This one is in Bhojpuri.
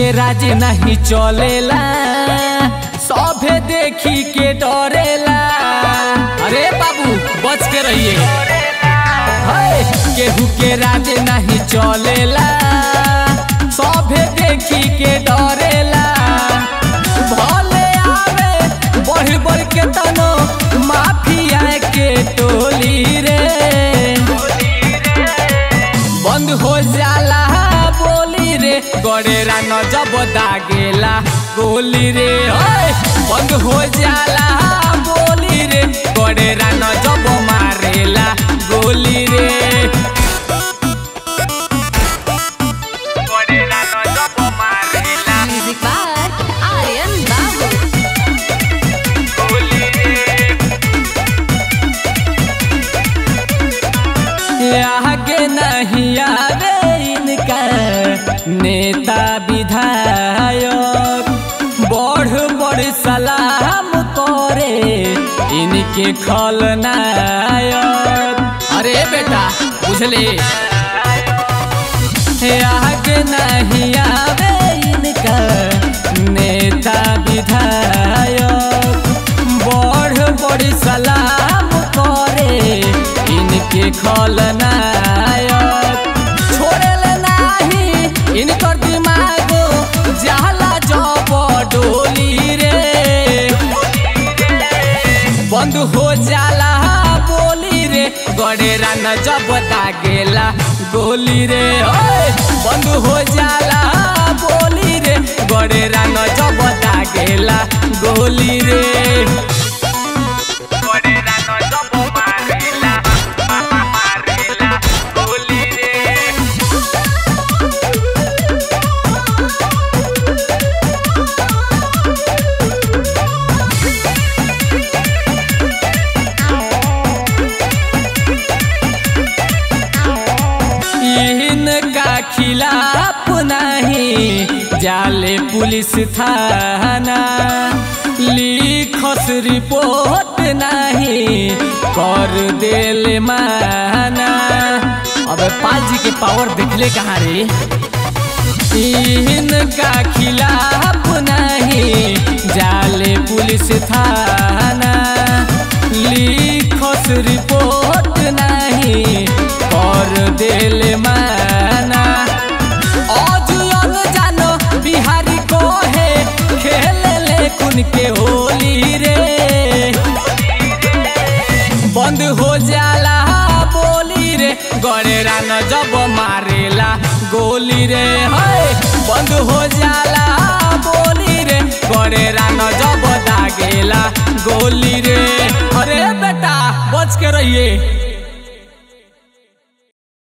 के राज नहीं चलेला सभे देखी के डरेला अरे बाबू बच के रहिए हाय, केहू के राज नहीं चलेला सभे देखी के डरेला भले आवे बढ़ बढ़ के तनो माफिया के टोली रे बंद हो जाला बोली रे गड़ेरा न जब दागेला गोली रे ओए बंद हो जाला बोली रे गड़ेरा न जब मारेला गोली रे गड़ेरा न जब मारेला Music by Aryan Babu. गोली रे आगे नहीं आवे इनका नेता विधायक बढ़ बढ़ सलाम करे इनके खलनायक अरे बेटा बुझले आगे नहीं आवे इनका नेता विधायक बढ़ बढ़ सलाम करे इनके खलनायक छोड़े नाही इनकर दिमाग जाला जब डोली रे बंद हो जाला बोली रे गड़ेरा न जब दागेला गोली रे ओए बंद हो जाला बोली रे गड़ेरा न जब दागेला गोली रे गड़ेरा न जब मारेला मारेला गोली रे इनका खिलाफ नहीं जाले पुलिस थाना लिखस रिपोर्ट नहीं कर देले माना अबे पाल जी के पावर देखले कहाँ रे इनका खिलाफ नहीं जाले पुलिस थाना लिखस रिपोर्ट नहीं कर देल माना अजुयन जानो बिहारी को है खेल ले कुन के होली रे बंद हो जाला बोली रे गड़ेरा न जब मारेला गोली रे है बंद हो जाला बोली रे गड़ेरा न जब दागेला गोली रे अरे बेटा बच के रहिए